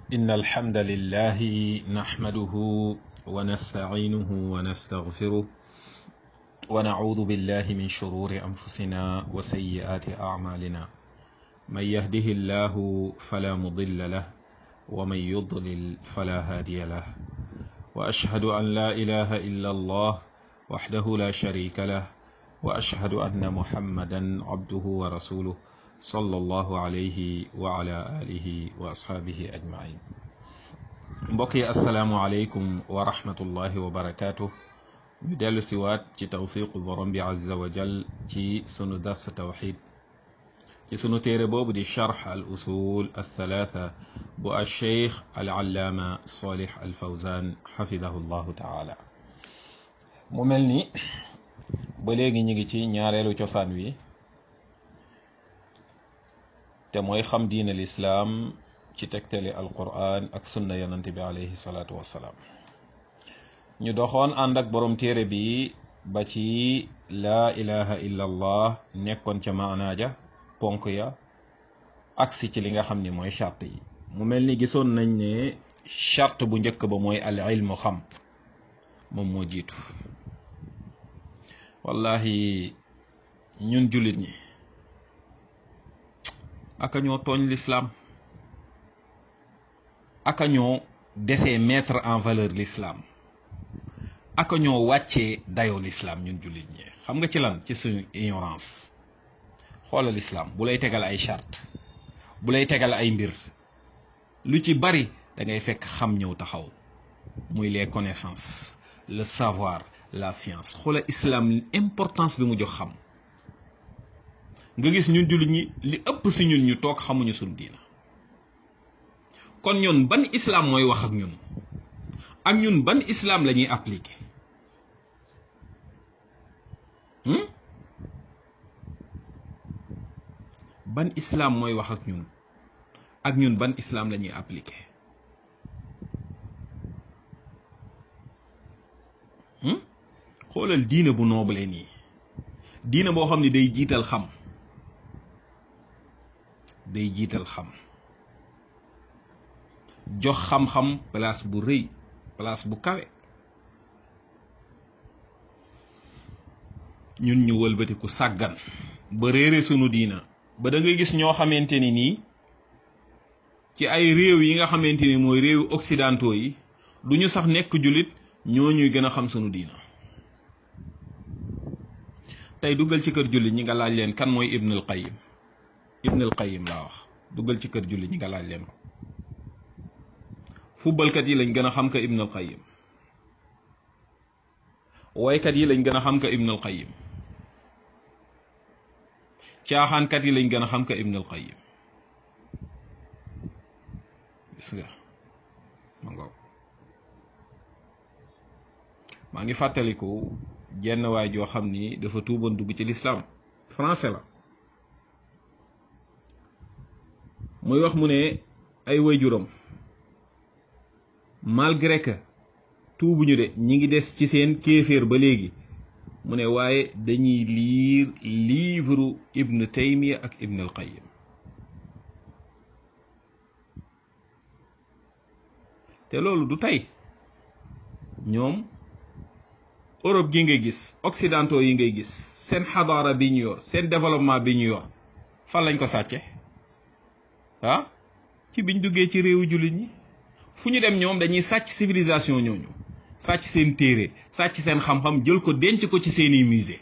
إن الحمد لله نحمده ونستعينه ونستغفره ونعوذ بالله من شرور أنفسنا وسيئات أعمالنا من يهده الله فلا مضل له ومن يضلل فلا هادي له وأشهد أن لا إله إلا الله وحده لا شريك له وأشهد أن محمدا عبده ورسوله صلى الله عليه وعلى آله وأصحابه أجمعين mbokki asalaamualeykum wa rahmatullahi wa barakaatu ñu dellu siwaat ci tawfiqu borom bi azza wa jal ci sunu dars tawxid ci sunu téere boobu di charx al usul althalatha bu alcheikh al allaama solih al fawzan xafidahu llahu taala mu mel ni ba léegi ñu ngi ci ñaareelu cosaan wi te mooy xam diin al islaam ci tegtali alquran ak sunna yonante bi alayhi salaatu wassalaam ñu doxoon ànd ak borom téere bi ba ci laa ilaha illa allah nekkoon ca maanaaja ponk ya agsi ci li nga xam ni mooy charte yi mu mel ni gisoon nañ ne charte bu njëkk ba mooy al ilmu xam moom moo jiitu wallahi ñun jullit ñi aka ñoo tooñ l'islam aka ñoo desee mettre en valeur l'islam aka ñoo wàccee dayoo l'islam ñun jullit ñi xam nga ci lan ci suñu ignorance xoolal islam bu lay tegal ay charte bu lay tegal ay mbir lu ci bari da ngay fekk xam ñëw taxaw muy les connaissances le savoir la science xoola islam importance bi mu jox xam nga gis ñun jullit ñi li ëpp si ñun ñu toog xamuñu suñu diina kon ñun ban islam mooy wax ak ñun ak ñun ban islam la ñuy appliqué ban islam mooy wax ak ñun ak ñun ban islam la ñuy appliqué xoolal diina bu noble nii diina boo xam ne day jiital xam day jiital xam jox xam-xam place bu rëy place bu kawe ñun ñu wëlbatiku sàggan ba réere sunu diina ba da ngay gis ñoo xamante ni nii ci ay réew yi nga xamante ni mooy réewu occidentaux yi du ñu sax nekk jullit ñoo ñuy gën a xam sunu diina tey duggal ci kër jullit ñi nga laaj leen kan mooy Ibnul Qayyim Ibnul Qayyim laa wax duggal ci kër jullit ñi nga laaj leen ko fubbalkat yi lañ gën a xam ka Ibnul Qayyim woykat yi lañ gën a xam ka Ibnul Qayyim caaxaankat yi lañ gën a xam ka Ibnul Qayyim gis nga ma ngoog maa ngi fàttaliku jenn waay joo xam ni dafa tuuboon dugg ci lislaam français la muy wax mu ne ay waajuram malgré que tuubuñu de ñi ngi des ci seen kéeféer ba léegi mu ne waaye dañuy liir livre ibn taymiya ak ibn al qayyim te loolu du tey ñoom Europe gi ngay gis occidentaux yi ngay gis seen xadaara bi ñu yor seen développement bi ñu yor fan lañ ko sàcce ah ci biñ duggee ci réewu jullit ñi fu ñu dem ñoom dañuy sàcc civilisation ñooñu sàcc seen téere sàcc seen xam-xam jël ko denc ko ci seeni musée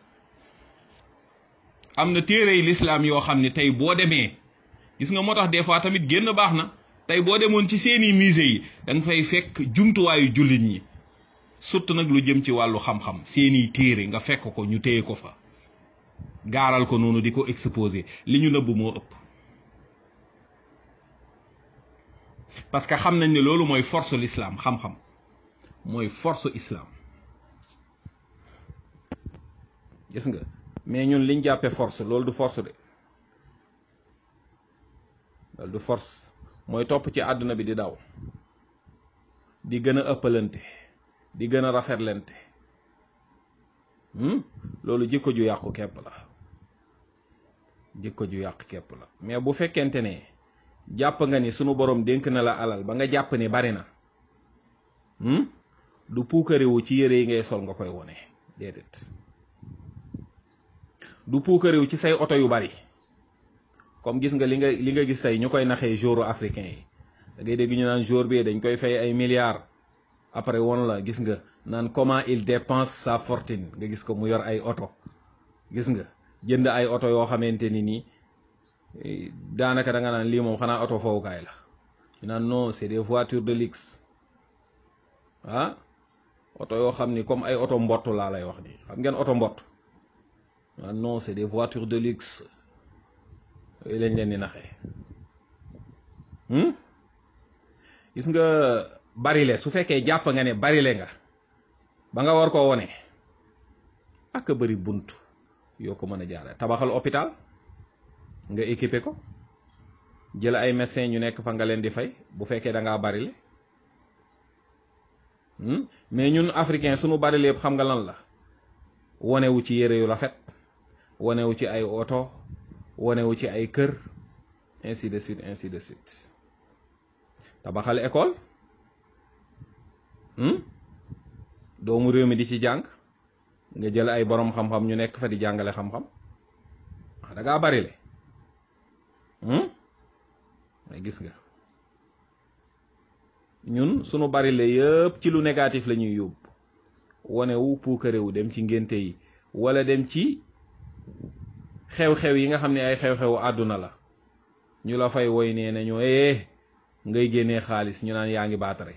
am na téere yi lislaam yoo xam ne tey boo demee gis nga moo tax des fois tamit génn baax na tey boo demoon ci seeni musée yi da nga fay fekk jumtuwaayu jullit ñi surtout nag lu jëm ci wàllu xam-xam seeni téere nga fekk ko ñu téye ko fa gaaral ko noonu di ko exposé li ñu nëbb moo ëpp parce que xam nañ ne loolu mooy force l'islam xam-xam mooy force islam gis nga mais ñun liñ jàppee force loolu du force de loolu du force mooy topp ci àdduna bi di daw di gën a ëppalante di gën a rafetlante loolu jikko ju yàqu kepp la jikko ju yàq képp la mais bu fekkente ne jàpp nga ni sunu borom dénk na la alal ba nga jàpp ni bari na du puukarewu ci yére yi ngay sol nga koy wone déedéet du puukarewu ci say oto yu bari comme gis nga li nga li nga gis tey ñu koy naxee jouru africain yi da ngay dégg ñu naan jour bi dañ koy fay ay milliards après won la gis nga naan comment il dépense sa fortune nga gis ko mu yor ay oto gis nga jënd ay oto yoo xamante ni nii daanaka da nga naan lii moom xanaa oto fowukaay la ñu naan non c'est des voitures de luxe ah oto yoo xam ni comme ay oto mbott laa lay wax ni xam ngeen oto mbott ah non c'est des voitures de luxe yooyu lañ leen di naxee gis nga barile su fekkee jàpp nga ne barile nga ba nga war koo wone ak a bëri bunt yoo ko mën a jaare tabaxal hôpital nga équipé ko jël ay médecin ñu nekk fa nga leen di fay bu fekkee da ngaa barile mais ñun africain sunu barile yëpp xam nga lan la wonewu ci yére yu rafet wonewu ci ay oto wonewu ci ay kër ainsi de suite ainsi de suite tabaxal école doomu réew mi di ci jàng nga jël ay borom xam-xam ñu nekk fa di jàngale xam-xam wax da ngaa bari le mais gis nga ñun sunu bari le yëpp ci lu négatif la ñuy yóbbu wane wu puukarewu dem ci ngénte yi wala dem ci xew-xew yi nga xam ne ay xew-xewu àdduna la ñu la fay woy nee nañu eh ngay génnee xaalis ñu naan yaa ngi baatare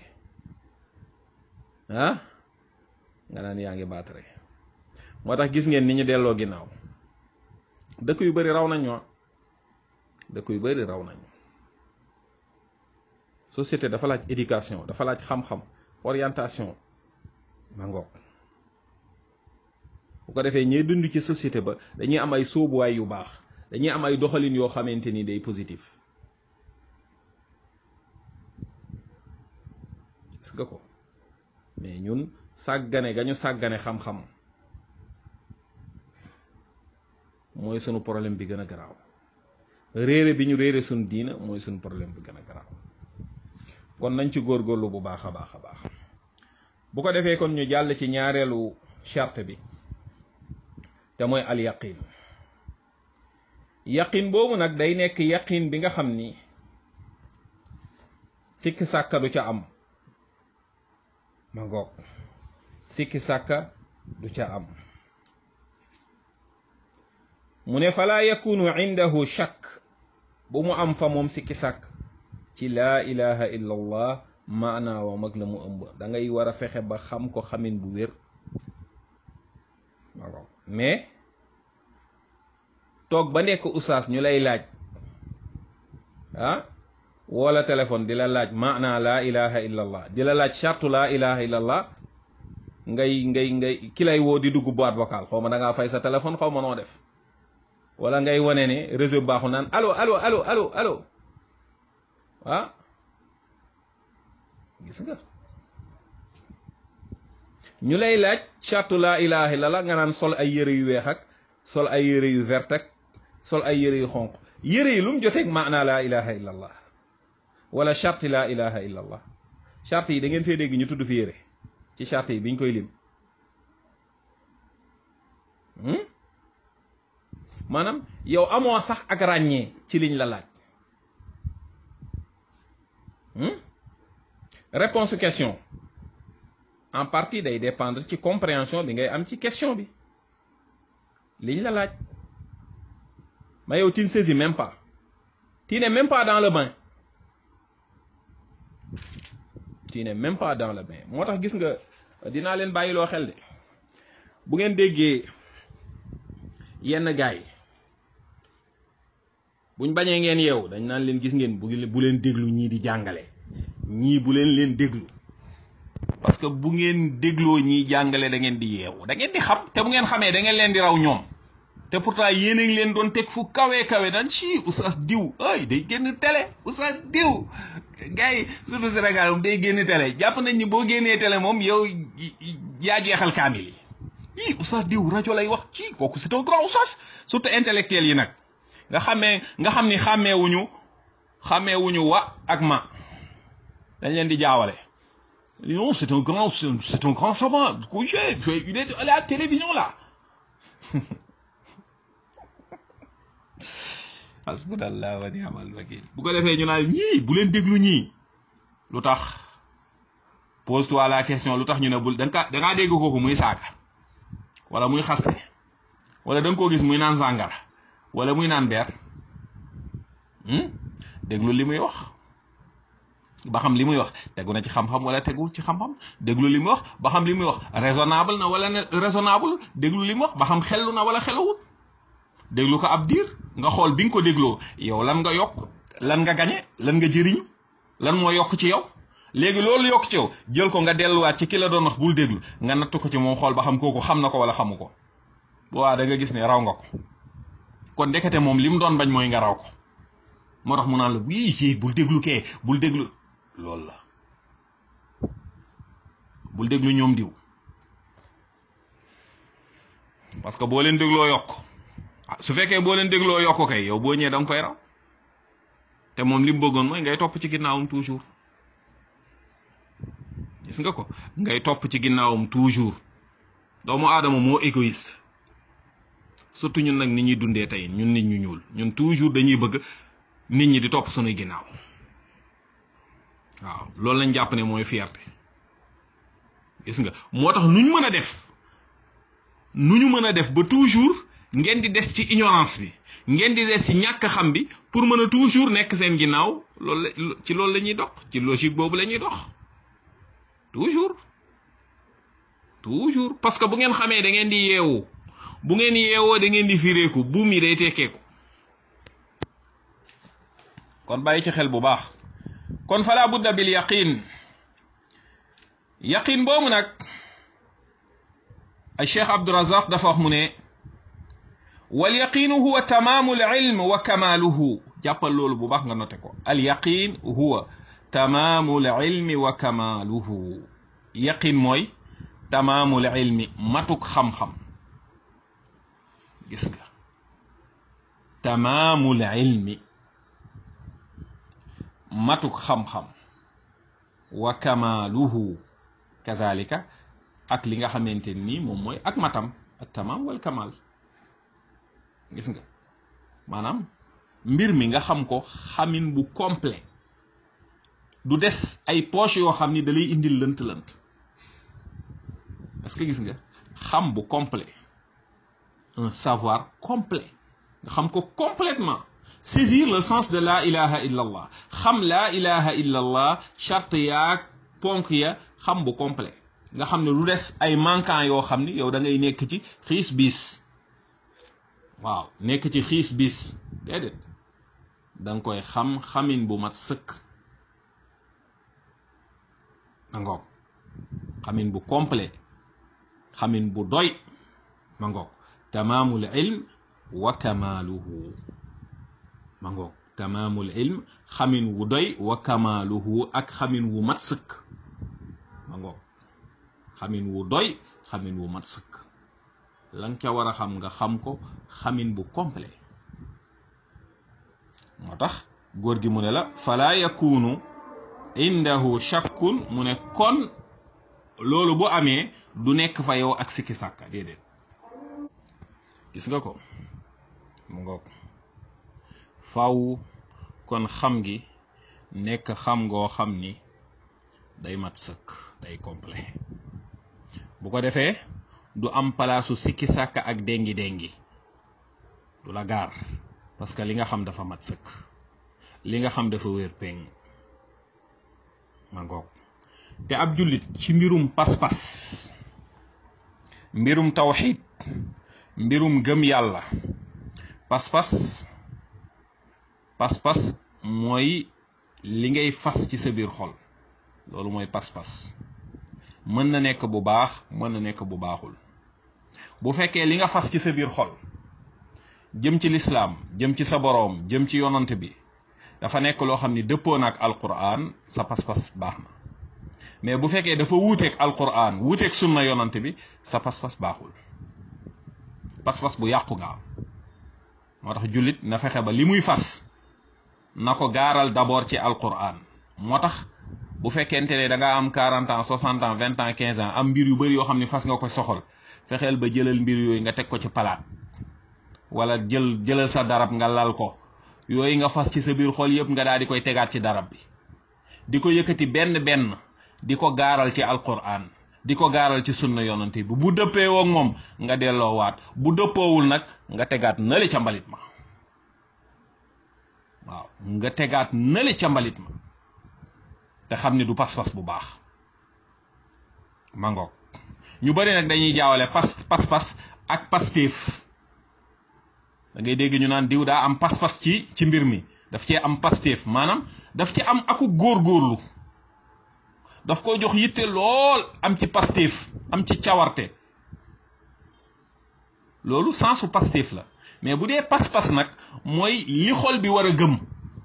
ah nga naan yaa ngi baatare moo tax gis ngeen ni ñu delloo ginnaaw dëkk yu bari raw nañu dëkk yu bari raw nañu société dafa laaj éducation dafa laaj xam-xam orientation ma ngoog bu ko defee ñuy dund ci société ba dañuy am ay sóobuwaay yu baax dañuy am ay doxalin yoo xamante ni day positif gis nga ko mais ñun sàggane ga ñu sàggane xam-xam mooy sunu problème bi gën a garaaw réere bi ñu réere sunu diina mooy sunu problème bi gën a garaaw kon nañ ci góorgóorlu bu baax a baax a baax bu ko defee kon ñu jàll ci ñaareelu charte bi te mooy al yaqin yaqin boobu nag day nekk yaqin bi nga xam ni sikki sàkka du ca am ma ngoog sikki sàkka du ca am mu ne falaa yakunu indahu shakk bu mu am fa moom sikki sàkk ci laa ilaha illa allah maanaa wa mag la mu ëmb da ngay war a fexe ba xam ko xamin bu wér ma ngoog mais toog ba nekk usaas ñu lay laaj ah wala téléphone di la laaj maanaa laa ilaha illa allah di la laaj chartu laa ilaha illa allah ngay ngay ngay ki lay woo di dugg boîte vocale xaw ma da ngaa fay sa téléphone xaw ma noo def wala ngay wane ne réseau baaxu naan allo allo allo allo allo ah gis nga ñu lay laaj chartu laa ilaha illa allah nga naan sol ay yëre yu weex ak sol ay yëre yu vert ak sol ay yëre yu xonq yëre yi lu mu joteeg maanaa laa ilaha illa allah wala charte laa ilaha illa allah charte yi da ngeen fee dégg ñu tudd fi yëre ci charte yi biñ koy lim maanaam yow amoo sax ak ràññee ci liñ la laaj réponse question en partie day dépendre ci compréhension bi ngay am ci question bi liñ la laaj ma yow tu ne saisis même pas tu n'es même pas dans le bain tu n'es même pas dans le bain moo tax gis nga dinaa leen bàyyiloo xel de bu ngeen déggee yenn gars yi buñ bañee ngeen yeewu dañ naan leen gis ngeen bu bu leen déglu ñii di jàngale ñii bu leen leen déglu parce que bu ngeen dégloo ñiy jàngale da ngeen di yeewu da ngeen di xam te bu ngeen xamee da ngeen leen di raw ñoom te pourtant yéen a ngi leen doon teg fu kawe kawe daan ci oustaz diw ay day génn télé oustaz diw gars yi surtout Sénégal moom day génn télé jàpp nañ ni boo génnee télé moom yow yaa jeexal kaamil yi yii oustaz diw rajo lay wax ci kooku c'est un grand oustaz surtout intellectuel yi nag nga xamee nga xam ni xàmmeewuñu xàmmeewuñu wa ak ma dañ leen di jaawale non c'est un grand c'est un grand savant couché il est à la télévision là hasbunallah wa ni'mal wakil bu ko defee ñu naan ñii bu leen déglu ñii lu tax pose toi la question lu tax ñu ne bul da nga da ngaa dégg kooku muy saaga wala muy xaste wala da nga koo gis muy naan sàngara wala muy naan beer déglu li muy wax ba xam li muy wax tegu na ci xam-xam wala tegul ci xam-xam déglu li muy wax ba xam li muy wax raisonnable na wala raisonnable déglu li muy wax ba xam xellu na wala xelawul déglu ko ab diir nga xool bi nga ko dégloo yow lan nga yokk lan nga gañe lan nga jëriñ lan moo yokk ci yow léegi loolu yokk ci yow jël ko nga delluwaat ci ki la doon wax bul déglu nga natt ko ci moom xool ba xam kooku xam na ko wala xamu ko bu waa da nga gis ne raw nga ko kon ndekete moom li mu doon bañ mooy nga raw ko moo tax mu naan la wii kii bul déglu kee bul déglu loolu la bul déglu ñoom diw parce que boo leen dégloo yokk su fekkee boo leen dégloo yokk kay yow boo ñëwee da nga koy raw te moom li mu bëggoon mooy ngay topp ci ginnaawam toujours gis nga ko ngay topp ci ginnaawam toujours doomu aadama moo égoïste surtout ñun nag ni ñuy dundee tey ñun nit ñu ñuul ñun toujours dañuy bëgg nit ñi di topp sunuy ginnaaw waaw loolu lañ jàpp ne mooy fierté gis nga moo tax nuñ mën a def nu ñu mën a def ba toujours ngeen di des ci ignorance bi ngeen di des ci ñàkk xam bi pour mën a toujours nekk seen ginnaaw loolu la ci loolu la ñuy dox ci logique boobu la ñuy dox toujours toujours parce que bu ngeen xamee da ngeen di yeewu bu ngeen yeewoo da ngeen di fireeku buum yi day tekkeeku kon bàyyi ci xel bu baax kon fala budda bil yaqin yaqin boobu nag ay cheikh abdurazaq dafa wax mu ne wal yaqinu huwa tamaamu al ilm wa kamaaluhu jàppal loolu bu baax nga note ko al yaqin huwa tamaamu al ilmi wa kamaaluhu yaqin mooy tamaamul ilmi matuk xam-xam gis nga tamaamul ilmi matuk xam-xam wa kamaaluhu kazalika ak li nga xamante nii moom mooy ak matam ak tamaam wal kamal gis nga maanaam mbir mi nga xam ko xamin bu complet du des ay poche yoo xam ni da lay indil lënt-lënt est-ce que gis nga xam bu complet un savoir complet nga xam ko complètement saisir le sens de la ilaha illa allah xam la ilaha illa allah charte yaag ponk ya xam bu complet nga xam ne lu des ay manquant yoo xam ni yow da ngay nekk ci xiis bis waaw nekk ci xiis bis déedéet da nga koy xam xamin bu mat sëkk ma ngoog xamin bu complet xamin bu doy ma ngoog tamaamul ilm wa kamaaluhu ma ngoog tamaamul ilm xamin wu doy wa kamaaluhu ak xamin wu mat sëkk ma ngoog xamin wu doy xamin wu mat sëkk la nga ca war a xam nga xam ko xamin bu complet moo tax góor gi mu ne la fala yakunu indahu shakkun mu ne kon loolu bu amee du nekk fa yow ak sikki sàkka déedéet gis nga ko mu ngoog faw kon xam gi nekk xam ngoo xam ni day mat sëkk day complet bu ko defee du am palaasu sikki sàkka ak déngi déngi du la gaar parce que li nga xam dafa mat sëkk li nga xam dafa wér péng ma ngoog te ab jullit ci mbirum pas-pas mbirum tawxid mbirum gëm yàlla pas-pas pas-pas mooy li ngay fas ci sa biir xol loolu mooy pas-pas mën na nekk bu baax mën na nekk bu baaxul bu fekkee li nga fas ci sa biir xol jëm ci lislaam jëm ci sa boroom jëm ci yonant bi dafa nekk loo xam ni dëppoo na ak alquran sa pas-pas baax na mais bu fekkee dafa wuuteeg alquran wuuteeg sunna yonant bi sa pas-pas baaxul pas-pas bu yàqu nga am moo tax jullit na fexe ba li muy fas na ko gaaral d'abord ci alquran moo tax bu fekkente ne da nga am 40 ans 60 ans 20 ans 15 ans am mbir yu bëri yoo xam ne fas nga ko soxal fexeel ba jëlal mbir yooyu nga teg ko ci palaat wala jël jëlal sa darab nga lal ko yooyu nga fas ci sa biir xol yëpp nga daal di koy tegaat ci darab bi di ko yëkkati benn benn di ko gaaral ci alquran di ko gaaral ci sunna yonante bi bu dëppee woog moom nga delloowaat bu dëppoowul nag nga tegaat nali ca mbalit ma waaw nga tegaat nali ca mbalit ma te xam ne du pas-pas bu baax mangoog ñu bari nag dañuy jaawale pas pas-pas ak pastéef da ngay dégg ñu naan diw daa am pas-pas ci ci mbir mi daf cee am pastéef maanaam daf ci am aku góorgóorlu daf ko jox yitte lool am ci pastéef am ci cawarte loolu sensu pastéef la mais bu dee pas-pas nag mooy li xol bi war a gëm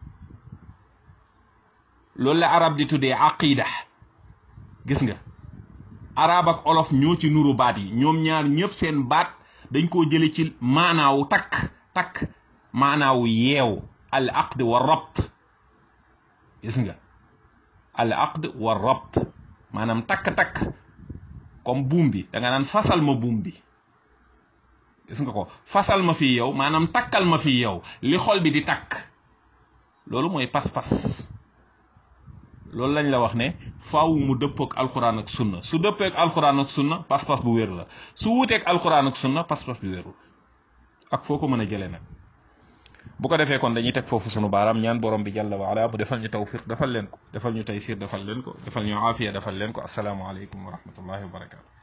loolu la arab di tuddee aqida gis nga arab ak olof ñoo ci nuru baat yi ñoom ñaar ñëpp seen baat dañ koo jële ci maanaawu takk takk maanaawu yeew al aqd wa rabt gis nga al aqd wa rabt maanaam takk-takk comme buum bi da nga naan fasal ma buum bi gis nga ko fasal ma fii yow maanaam takkal ma fii yow li xol bi di takk loolu mooy pas-pas loolu lañ la wax ne faaw mu dëppook alxuraan ak sunna su dëppeek alxuraan ak sunna pas-pas bu wér la su wuuteek alxuraan ak sunna pas-pas bu wérul ak foo ko mën a jëlee nag bu ko defee kon dañuy teg foofu sunu baaraam ñaan borom bi jàlla wa ala mu defal ñu tawfiq defal leen ko defal ñu taysir defal leen ko defal ñu aafiya defal leen ko assalaamu aleykum wa rahmatullahi wa barakatu